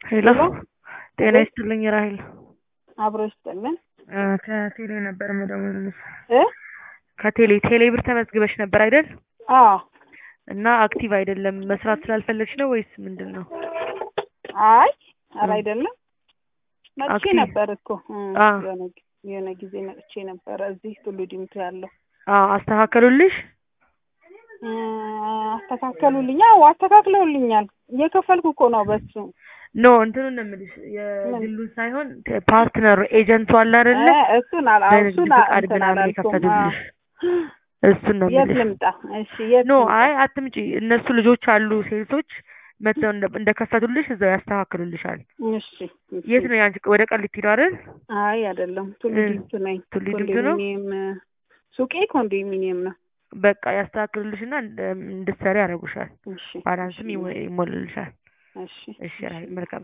ሄሎ ጤና ይስጥልኝ ራሄል አብሮ ይስጥልን እ ከቴሌ ነበር የምደውልልሽ እ ከቴሌ ቴሌ ብር ተመዝግበሽ ነበር አይደል አዎ እና አክቲቭ አይደለም መስራት ስላልፈለግሽ ነው ወይስ ምንድን ነው አይ ኧረ አይደለም መጥቼ አክቲቭ- ነበር እኮ እ አ። የሆነ ጊ- የሆነ ጊዜ መጥቼ ነበረ እዚህ ቱሉ ዲምቱ ያለው አዎ አስተካከሉልሽ እ አስተካከሉልኝ አዎ አስተካክለውልኛል እየከፈልኩ እኮ ነው በሱ ኖ እንትኑን ነው የምልሽ የግሉን ሳይሆን ፓርትነሩ ኤጀንቱ አለ አይደለ እ እሱን አላ በንግድ እሱን ፈቃድ እንትን ምናምን አላልኩም የከፈቱልሽ እሱን ነው የት የምልሽ ልምጣ እሺ የት ኖ ልምጣ? አይ አትምጪ እነሱ ልጆች አሉ ሴልሶች መጥተው እንደ- እንደከፈቱልሽ እዛው ያስተካክሉልሻል እሺ እሺ። የት ነው ያንቺ ወደ ቃሊቲ ነው አይደል አይ አይደለም ቱሉ እ ዲምቱ ነኝ ቱሉ ዲምቱ ነው? ኮንዶሚኒየም ሱቄ ኮንዶሚኒየም ነው በቃ ያስተካክሉልሽና እንደ- እንድትሰሪ ያደርጉሻል እሺ ባላንስም ይሞ- ይሞላልሻል እሺ እሺ ራይ መልካም